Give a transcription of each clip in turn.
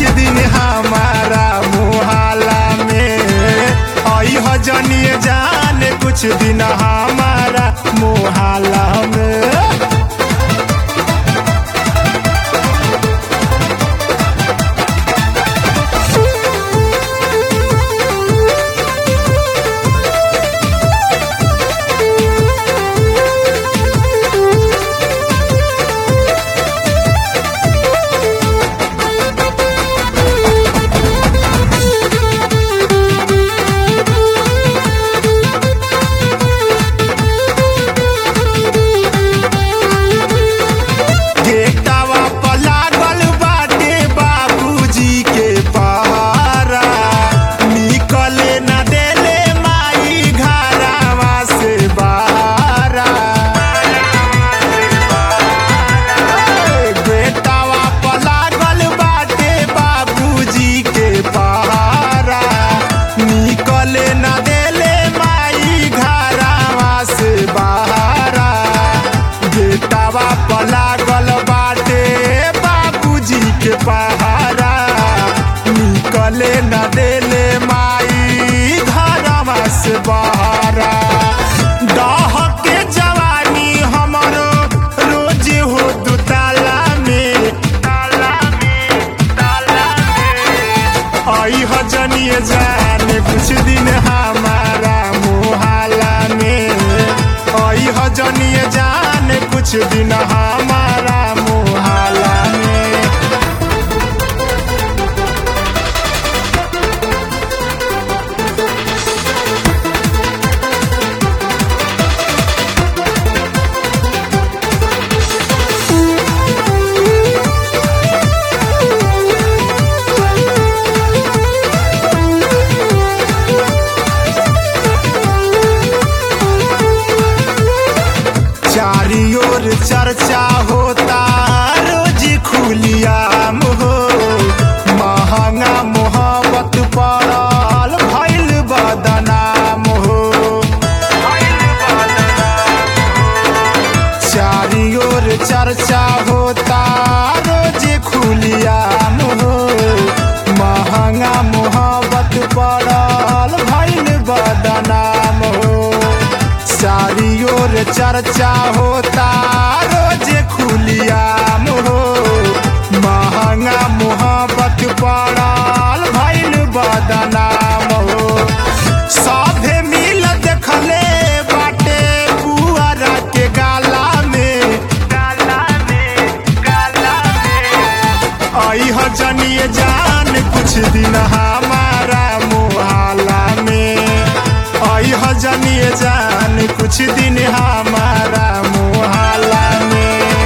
दिन हमारा मुहाला में आई हजनिए जान कुछ दिन हमारा मुहाला में गेटवा पर लागल बाटे बाबूजी के पहरा निकले न देले माई घरावा से बाहरा गेटवा पर लागल बाटे बाबूजी के पहरा निकले न देले माई घरावा से बाहरा गेटवा पर लागल बाटे बाबूजी के पहारा निकले न देले माई घरवा से बहारा दह के जवानी हमरो रोज हो दुताला में ताला में ताला में आई हजनिए जाने कुछ दिन हमारा मुहाला में आई हजनिए जाने कुछ दिन हमारा मुहाला में चारी ओर चर्चा होता रोज खुलियाम हो महंगा मोहब्बत पड़ल भैल बदनाम हो चारी ओर चर्चा होता रोज खुलियाम हो महंगा मोहब्बत पड़ल भैल बदनाम हो चारी ओर चर्चा होता रोज खुलियाम हो महंगा मोहब्बत पड़ल भैल बदनाम हो सभे मिल देखले बाटे पुअरा के गाला में गाला में गाला में आई हजनिए जान कुछ दिन हमारा मुहाला में आई हजनिए जान कुछ दिन हमारा मुहाला में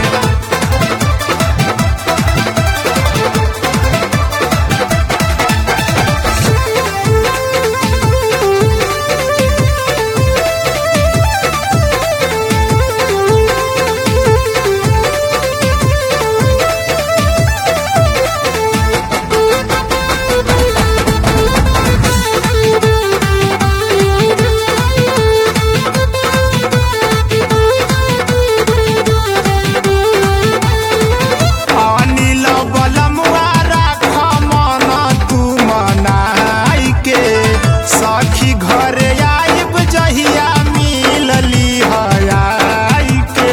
अनिल बलमुआ राख मन तू मनाई के सखी घरे आइब जहिया मिलली हयाई के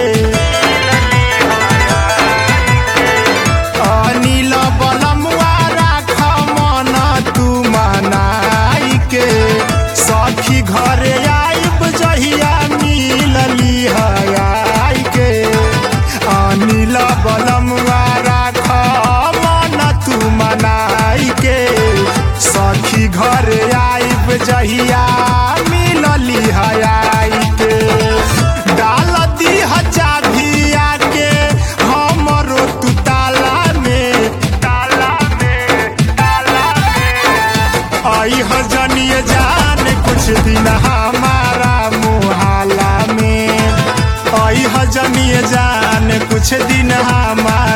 अनिल बलमुआ राख मन तू मनाई के सखी घरे आइब जहिया मिलली हयाई के अनिल बलमुआ राख मन तू मनाई के सखी घर आइब जहिया मिलली हयाई के डाल दी चाभिया के हमरो तू ताला में ताला में ताला में आई हजनिए जान कुछ दिन हमारा मुहाला में आई हजनिए जान कुछ दिन हमारा